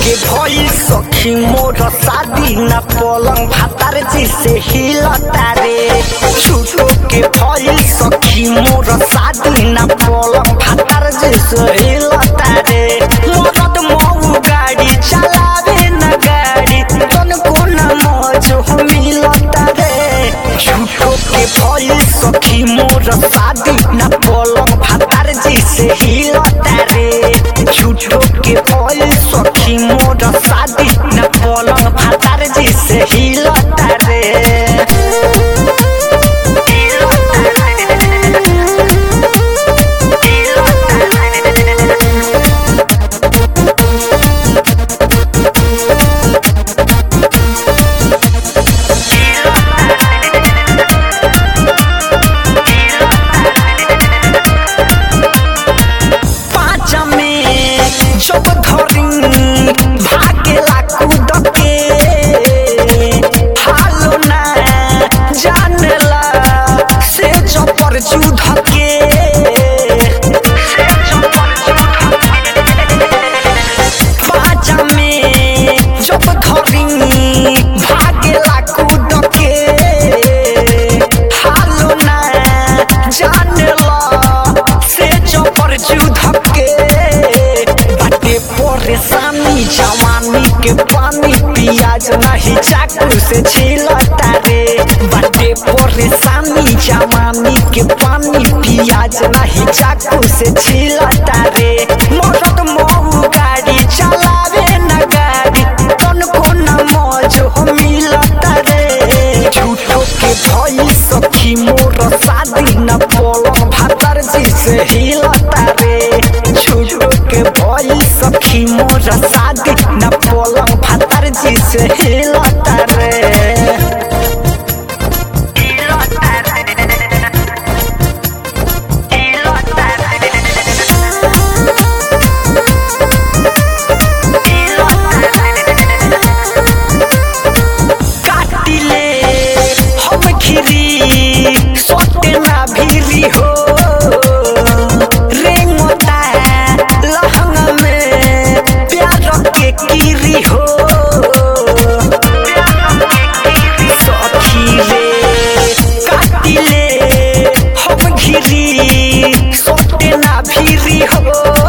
के भई सखी मोर शादी न पलंग भातार जी से हिलता रे झूठो के भई सखी मोर शादी न पलंग भातार जी से हिलता रे मदद मऊ गाड़ी चलावे न गाड़ी तन को न मौज हो मिलता रे झूठो के भई सखी मोर शादी न पलंग भातार जी से हिलता रे झूठो के भई सखी मोर शादी न पलंग भातार जी से हिलता रे पाँच में जब धरी भागेला कूद के हालो ना जानला से जपर जुध के पाँच में जब धरी भागेला कूद के हालो ना जानला से जपर जुध के बाटे परेशानी जवानी के पानी पियाज नहीं चाकू से छिलता रे बाटे परेशानी जवानी के पानी पियाज नहीं चाकू से छिलता रे मरद मऊ गाड़ी चलावे न गाड़ी तन को न मौज हो मिलता रे झूठो के भई सखी मोर शादी न पलंग भातर जी से हिलता रे झूठो के भई सखी मोर शादी न पलंग भातर जी से हिलता रे काटिले हम खिरी सोटे ना भीरी हो रेंगोता लहंगा में प्यार के कीरी हो सखी रे काटिले हम घिरी सोटे ना भीरी हो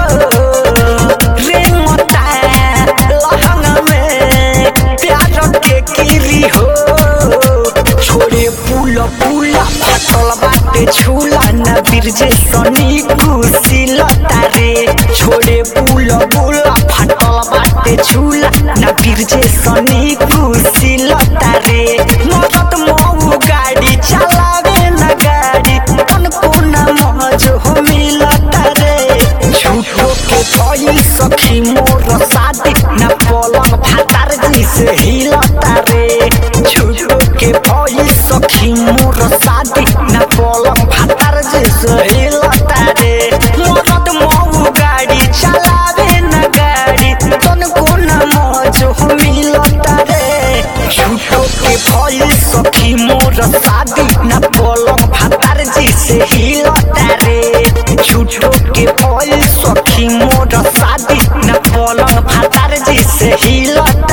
रेंगोता लहंगा में प्यार के कीरी हो छोड़े पुल पुला फाटल बाटे झूला न बिरजे सनी कुशिलता रे छोड़े पुल पुला फाटल बाटे झूला न बिरजे सनी कुशिलता रे मदद मऊ गाड़ी चलावे न गाड़ी तन को न मौज हो मिलता रे झूठो के भई सखी मोर शादी न पलंग भातार जी से हिलता रे झूठो के भई सखी मोर शादी न पलंग भातार जी से हिलता रे मदद मऊ गाड़ी चलावे न गाड़ी तन को न मौज हो मिलता रे झूठो के भई सखी मोर शादी न पलंग भातार जी से हिलता रे झूठो के भई सखी मोर शादी न पलंग भातार जी से हिलता